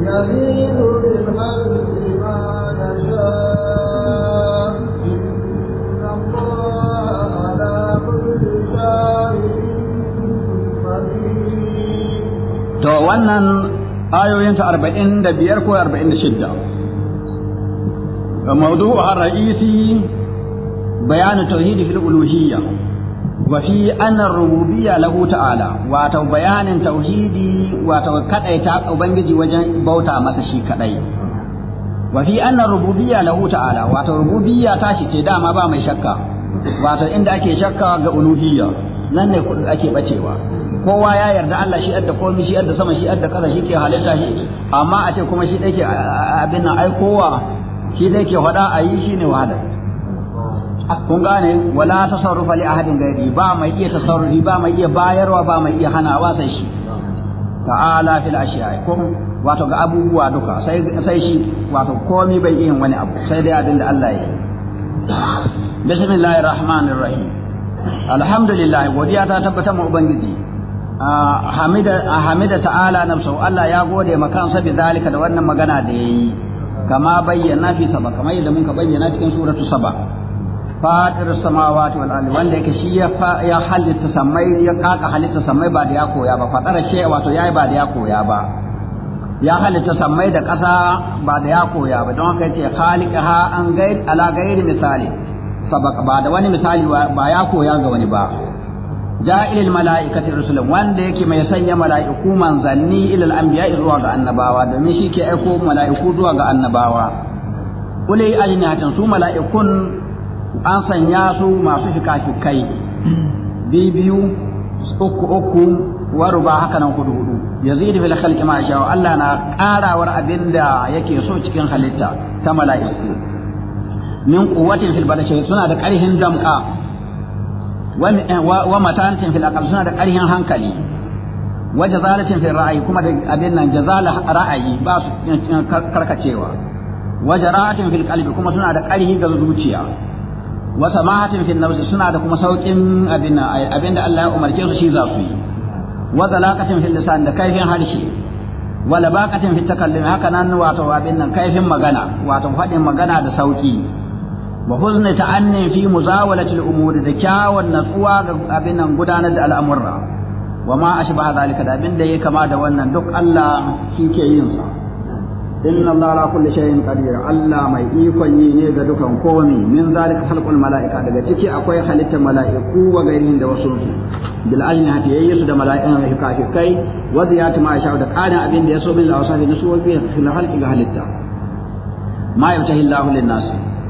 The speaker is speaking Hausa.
يزيد بالخلق ما يشاء إن الله على كل شيء قدير to wannan ayoyin ta 45 ko 46 موضوع الرئيسي بيان التوحيد في الألوهية وفي أن الربوبية له تعالى واتو بيان توحيدي واتو كدأي تا أبنجي وجن بوتا مسشي كدأي وفي أن الربوبية له تعالى واتو ربوبية تاشي تدا ما با mai shakka wato inda ake shakka ga uluhiyya nan ne ake bacewa kowa ya yarda Allah shi adda komai shi adda sama shi adda kaza shi ke halitta shi amma a ce kuma shi dake abin nan ai kowa shi dai ke faɗa a yi shi ne wahala kun gane wala tasarrufa li ahadin gairi ba mai iya tasarrufi ba mai iya bayarwa ba mai iya hanawa sai shi ta'ala fil ashiya ko wato ga abubuwa duka sai sai shi wato komai bai yin wani abu sai dai abin da Allah ya yi bismillahir rahmanir rahim alhamdulillah godiya ta tabbata mu ubangiji hamida hamida ta'ala nafsu Allah ya gode makansa bi zalika da wannan magana da yayi kama bayyana fi saba kamar yadda muka bayyana cikin suratu saba fatir samawati wal ardi wanda yake shi ya ya halitta samai ya kaka halitta samai ba da ya koya ba fadara shi wato yayi ba da ya koya ba ya halitta samai da ƙasa ba da ya koya ba don haka yace khaliqaha an gair ala gairi misali sabaka ba da wani misali ba ya koya ga wani ba ja'ilil mala'ikati rusulan wanda yake mai sanya mala'iku manzanni ilal anbiya zuwa ga annabawa domin shi ke aiko mala'iku zuwa ga annabawa ulai ajnihatin su mala'ikun an sanya su masu fikafikai biyu uku uku wa ruba haka nan hudu hudu yazidu fil khalqi ma sha Allah na karawar abinda yake so cikin halitta ta mala'iku min quwwatin fil badashi suna da ƙarhin damka wa matantin fil aqal suna da ƙarhin hankali wa jazalatin fil ra'ayi kuma da abin nan jazala ra'ayi ba su karkacewa wa jara'atin fil qalbi kuma suna da ƙarhi ga zuciya wa samahatin fil nafsi suna da kuma saukin abin nan abin da Allah ya umarce su shi za su yi wa zalaqatin fil lisan da kaifin harshe wa labaqatin fit takallumi haka nan wato abin nan kaifin magana wato faɗin magana da sauki wa huzni ta'annin fi muzawalati al-umuri da kyawun natsuwa ga abin nan gudanar da al'amurra wa ma ashbaha zalika da abin da yake kama da wannan duk Allah shi ke yin sa inna Allah ala kulli shay'in qadir Allah mai ikon yi ne ga dukan komi min zalika khalqul mala'ika daga ciki akwai halittar mala'iku wa gairihin da wasu su bil ajnihati yayi su da mala'ikan hikafikai wa ziyatu ma sha da qarin abin da yaso min al-awsafi na su wa bi fil khalqi ga halitta ma yabtahi Allahu lin-nas